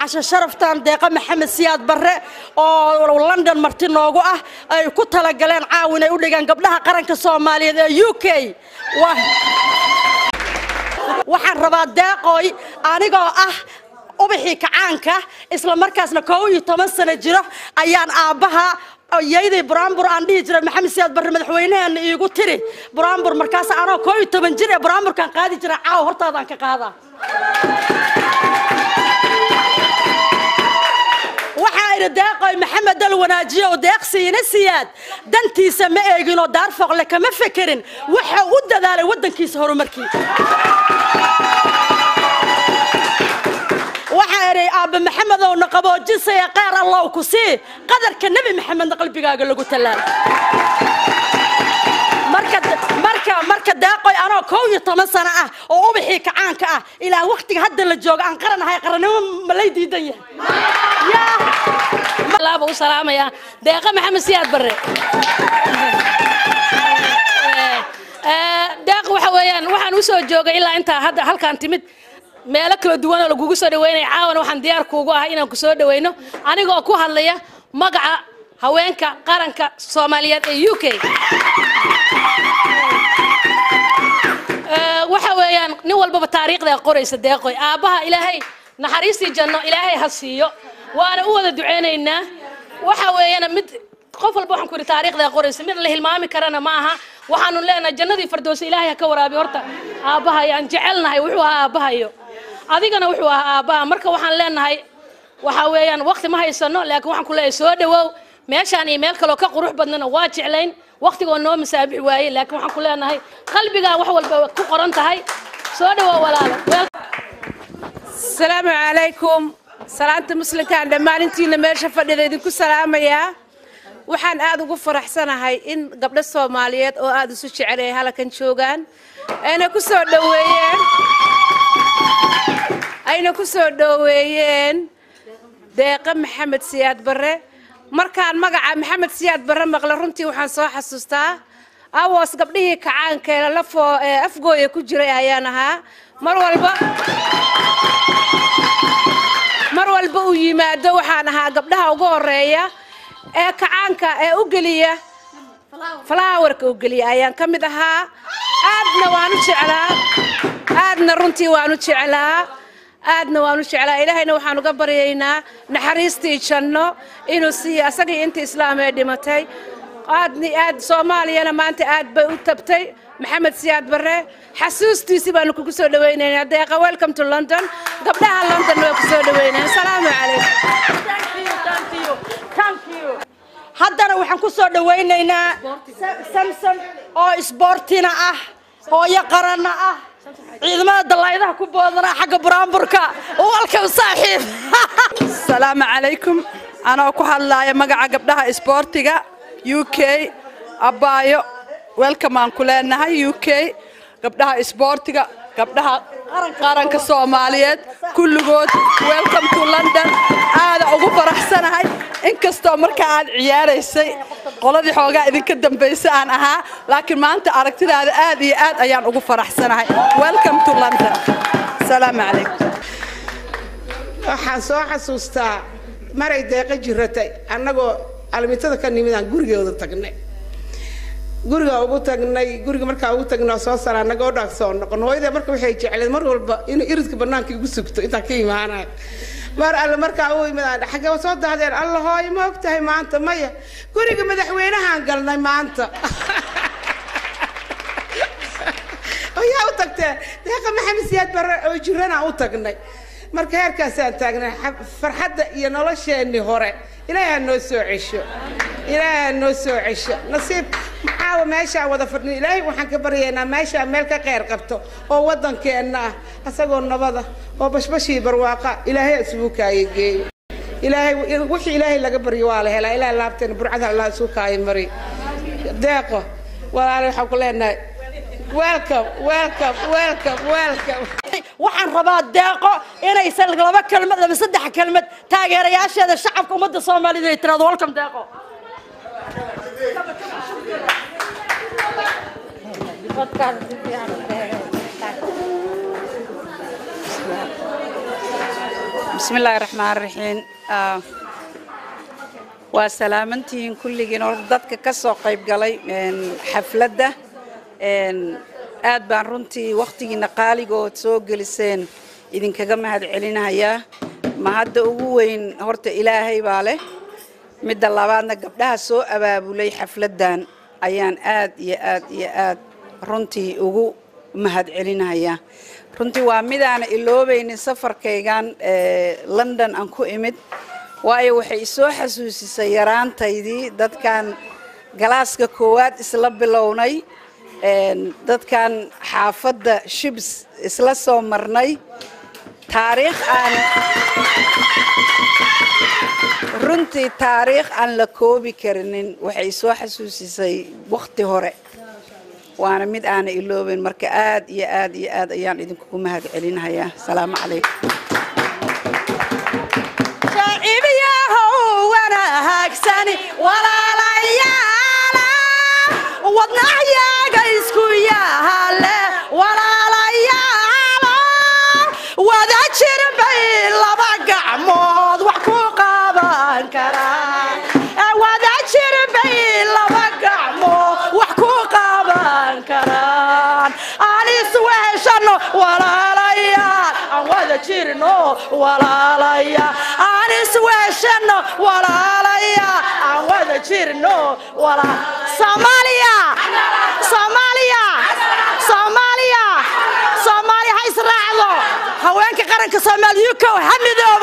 casho sharaftan deeqa maxamed siyaad barre oo london marti noogu ah ay ku talagaleen caawin ay u dhigaan gabdhaha qaranka soomaaliyeed ee u k waxaan rabaa deeqooy anigoo ah ubaxii kacaanka isla markaasna koob iyo toban sano jiro ayaan aabbaha yayday buraanbur aan dhihi jiray maxamed siyaad barre madaxweynaheena iigu tiri buraanbur markaas anoo koob iyo toban jir ee buraanburkaan qaadi jiray caawa hortaadaan ka qaadaa waxaa idhi deeqoy maxamed dal wanaajiye oo deeqsiina siyaad dantiisa ma eeginoo daar fooqle kama fekerin wuxuu u dadaalay waddankiisa horumarkii waxaa idhi aabba maxamedowna qaboojisaya qaar allow ku sii qadarka nebi maxamedna qalbigaaga lagu tallaal marka marka marka deeqoy anoo kow iyo toban sano ah oo ubaxii kacaanka ah ilaa waktiga hadda la jooga aan qaranahay qarannimo ma lay diidan yahay laaba u salaamaya deeqa maxamed siyaad barre deeq waxa weeyaan waxaan u soo joogay ilaa intaa hadda halkaan timid meelo kala duwan oo lagugu soo dhaweynaya caawana waxaan diyaar kuugu ahay inaan ku soo dhaweyno anigoo ku hadlaya magaca haweenka qaranka soomaaliyeed ee u k waxa weeyaan nin walbaba taariikhda qoraysa deeqoy aabbaha ilaahay naxariistii janno ilaahay ha siiyo waana u wada duceynaynaa waxa weeyaan mid qof walba waxaan ku yidhi taariikhda qoraysa mid la hilmaami karana ma aha waxaanu leenahay jannadii fardoosa ilaahay ha ka waraabiyo horta aabbahayo aan jecelnahay wuxuu ahaa aabbahayo adigana wuxuu ahaa aabbaha marka waxaan leenahay waxa weeyaan waqti ma haysano laakiin waxaan ku leeyahay soo dhawow meeshaan iyo meel kaloo ka qurux badnana waa jeclayn waqtigoo noo masaabix waayey laakiin waxaan ku leenahay qalbigaa wax walba ku qoran tahay soo dhawow walaalo asalaamu calaykum salaanta muslimkaan dhammaantiina meesha fadhida idinku salaamayaa waxaan aad ugu faraxsanahay in gabdho soomaaliyeed oo aad isu jecel ay halkan joogaan ayna ku soo dhoweeyeen ayna ku soo dhoweeyeen deeqa maxamed siyaad barre markaan magaca maxamed siyaad barre maqla runtii waxaan soo xasuustaa awoos gabdhihii kacaankeena lafoo ee afgooya ku jiray ayaan ahaa mar walba mar walba uu yimaado waxaan ahaa gabdhaha ugu horeeya ee kacaanka ee u geliya falaawarka u geliya ayaan ka mid ahaa aadna waan u jeclaa aadna runtii waan u jeclaa aadna waan u jeclaa ilaahayna waxaan uga baryaynaa naxariistii janno inuu siiyo asagii inta islaam ee dhimatay aadni aad soomaaliyana maanta aad bay u tabtay maxamed siyaad barre xasuustiisii baanu kugu soo dhawaynaynaa deeqa welcome to london gabdhaha london waa ku soo dhawaynaya asalaamu calaykum haddana waxaan ku soo dhawaynaynaa samson oo isboortina ah hooyo qaranna ah ciidamada dallaayadaha ku boodana xagga buraanburka walkam saaxiib asalaamu calaykum anoo ku hadlaaya magaca gabdhaha isboortiga u k abbaayo welcome aan ku leenahay u k gabdhaha isboortiga gabdhaha qaranka soomaaliyeed kulligood welcome to london aada ugu faraxsanahay inkastoo markaa aad ciyaaraysay qoladii xoogaa idinka dambaysa aan ahaa laakiin maanta aragtidaada aad iyo aad ayaan ugu faraxsanahay welcome to london asalaamu calaykum waxaan soo xasuustaa maray deeqa jiratay annagoo almitada ka nimidaan gurigeeda tagnay guriga ugu tagnay guriga markaa ugu tagnay oo soo sara annagoo dhaag soo noqon hooyada marka waxay jecleed mar walba inuu iridka bannaanka igu sugto intaan ka imaanayo mar alle markaa u imid xagee soo dahdeen alla hooyo ma og tahay maanta maya guriga madaxweynahaan galnay maanta ayaa u tagtee deeqa maxamed siyaad barre oo jiranaan u tagnay marka heerkaasaan taagnay farxadda iyo nolosheenii hore ilaahay ha noo soo cesho ilaahay ha noo soo cesho nasiib maxaawa meeshaan wada fadhin ilaahay waxaan ka baryaynaa meeshaan meel ka qeyr qabto oo waddankeenna ah asagoo nabada oo bashbashii barwaaqa ilaahay isugu kaaya geeyo ilaahay wixii ilaahay laga baryo waa la helaa ilaahay laabteena burcada allah isugu kaaya mari deeqo walaale waxaan ku leenahay welcome welcome welcome welcome waxaan rabaa deeqo inaysan laba kelmad ama saddex kelmad taageerayaasheeda shacabka ummadda soomaalida ay tiraado welcome deeqo بسم الله الرحمن الرحيم آه، waa salaamantihiin kulligiin oo dadka ka soo qayb galay een, xafladda een, aad baan runtii wakhtigiina qaaligood soo geliseen idinkaga mahad celinayaa ma hadda ugu weyn horta ilaahay baa leh midda labaadna gabdhaha soo abaabulay xafladdan ayaan aad iyo aad iyo aad runtii ugu mahad celinayaa runtii waa midaana iloobaynin safarkaygan ee london aan ku imid waayo waxay isoo xasuusisay yaraantaydii dadkan galaaska koowaad isla bilownay een, dadkan xaafadda shibs isla soo marnay taariikh aan runtii taariikh aan la koobi karinin waxay soo xasuusisay wakhti hore waana mid aana iloobin marka aad iyo aad iyo aad ayaan idinkugu mahad celinayaa asalaamu calaykum shaacibiyahow wanaagsani walaalayaala wadnaxyaaga isku yaale walaalayaala wada jir bay laba gacmood wax ku qaban karaan wada jir bay laba gacmood wax ku qaban karaan aan isweeshano walaalayaal aan wada jirno walaalayaal aan isweeshano walaalayaal aan wada jirno wala soomaaliya soomaaliya soomaaliya soomaaliya ha israacdo haweenka qaranka soomaaliya ukow ha midoobo